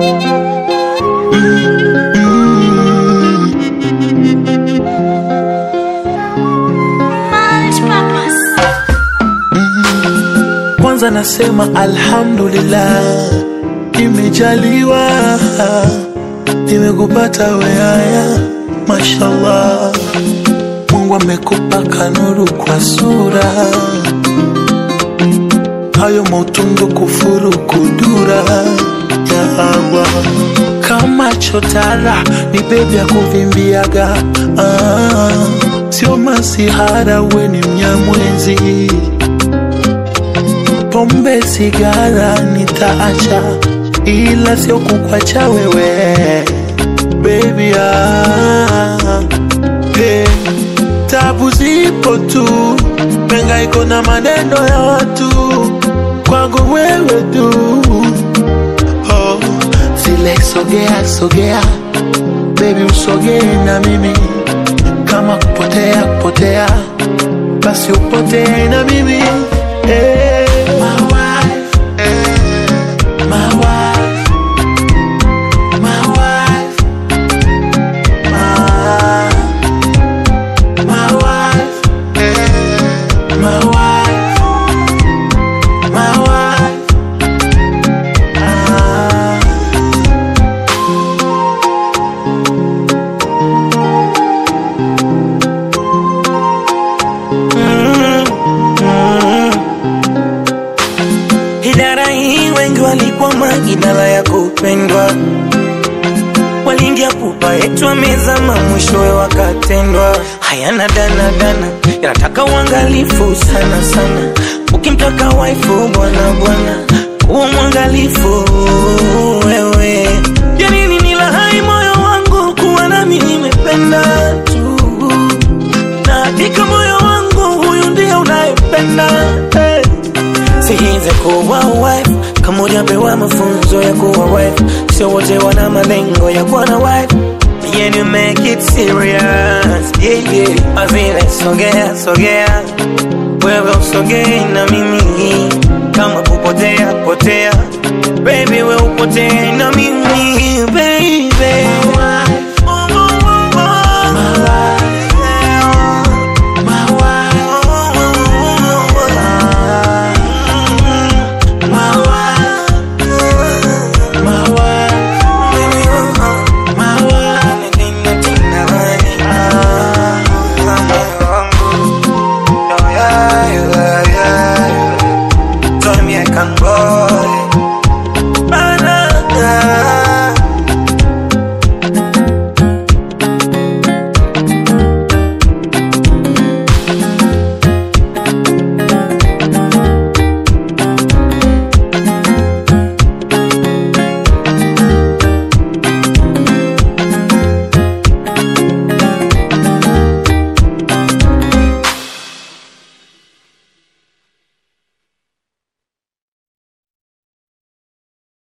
Kwanza nasema alhamdulillah, nimejaliwa nimekupata weaya, mashallah. Mungu amekupa kanuru kwa sura, hayo mautundu kufuru kudura ya Allah kama chotara ni bebi ya kuvimbiaga ah, sio masihara, we ni mnyamwezi pombe sigara nitaacha, ila sio kukwacha wewe baby ah, hey. Tabu zipo tu, penga iko na maneno ya watu, kwangu wewe tu oh. Zile sogea sogea, baby usogee na mimi, kama kupotea kupotea, basi upotee na mimi hey. My wife, my wife, my wife, my, my wife, my wife, my wife. Ah. Idara hii wengi walikwama, idara ya kupendwa, waliingia pupa yetu wamezama, mwishowe wakatendwa. Hayana dana dana, yanataka uangalifu sana sana. Ukimtaka waifu bwana bwana, kuwa mwangalifu wewe. Ya nini nilahai moyo wangu kuwa nami nimependa tu, na hakika moyo wangu huyu ndiye unayependa hey. Sihize kuwa wife kama hujapewa mafunzo ya kuwa wife, sio wote wana malengo ya kuwa na wife. Yeah, you make it serious yeah, yeah. Azile sogea sogea, wewe usogee na mimi, kama kupotea potea, baby we upotee na mimi